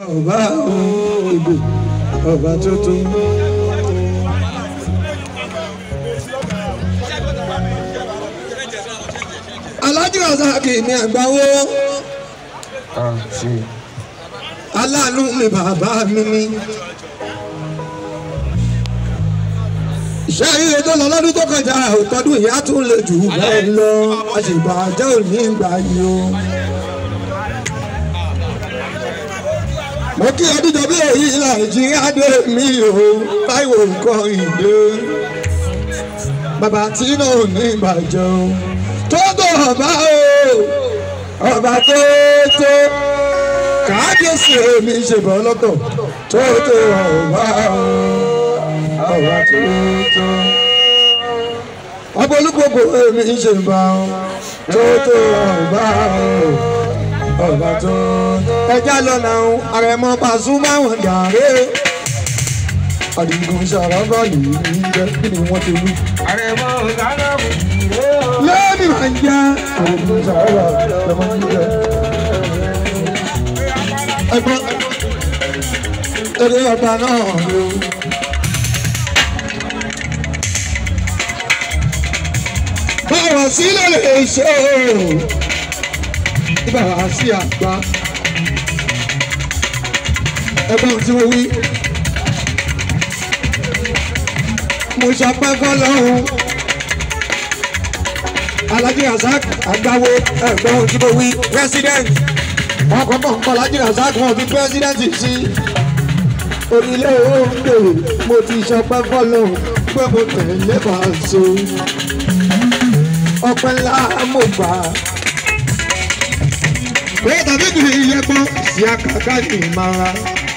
ọba ìbò ọba tuntun. alájú ọ̀sàkì mi àgbáwó aláàánú mi bàbá mi ni. iṣẹ́ ire tó lọ lọ́dún tó kọjá òtọ́dún ìyá tún lè jù bẹ́ẹ̀ lọ àṣìbàjẹ́ òní ìgbà yìí o. mo kí ọdúnjọ bí èyí nàìjíríà dé mi o táìwò nǹkan ìdè bàbá tí náà ní ìbàjẹ́ o tó tó ọba o ọba tó tó kábíyèsí èmi ṣèbọn lọ́tọ̀ tó tó ọba o ọba tó tó ọba olúgbogbo èmi ṣèbọn tó tó ọba o ọba tó ẹja lọ́nà àrẹ̀mọ Pasuma wọn dàrẹ́ àdìgún ṣàràbà yìí ní jẹ́ kí ni wọ́n ti wí. àrẹ̀mọ gánà mú ìrè o. lẹ́ẹ̀mí máa ń jẹ́ àdìgún ṣàràbà lọ́mọ ń jẹ́. ẹgbọ́n eré ọba náà ló. báwa sílẹ̀ lè ṣe o báwa sí àgbà ẹgbọ́n tí mo wí. mo ṣọpẹ́ fọlọ́run Alhaji Rasaq àgbáwo ẹ̀gbọ́n tí mo wí president wọn kọ́ mọ̀ nǹkan Alhaji Rasaq wọn fi president sí onílé oúnjẹ mo ti ṣọpẹ́ fọlọ́run pé mo tẹ̀lé Paso ọpẹ́ ńlá mo gbà pé tàbí kì í yẹ gbọ́ sí àkàkà ní ìmọ̀ra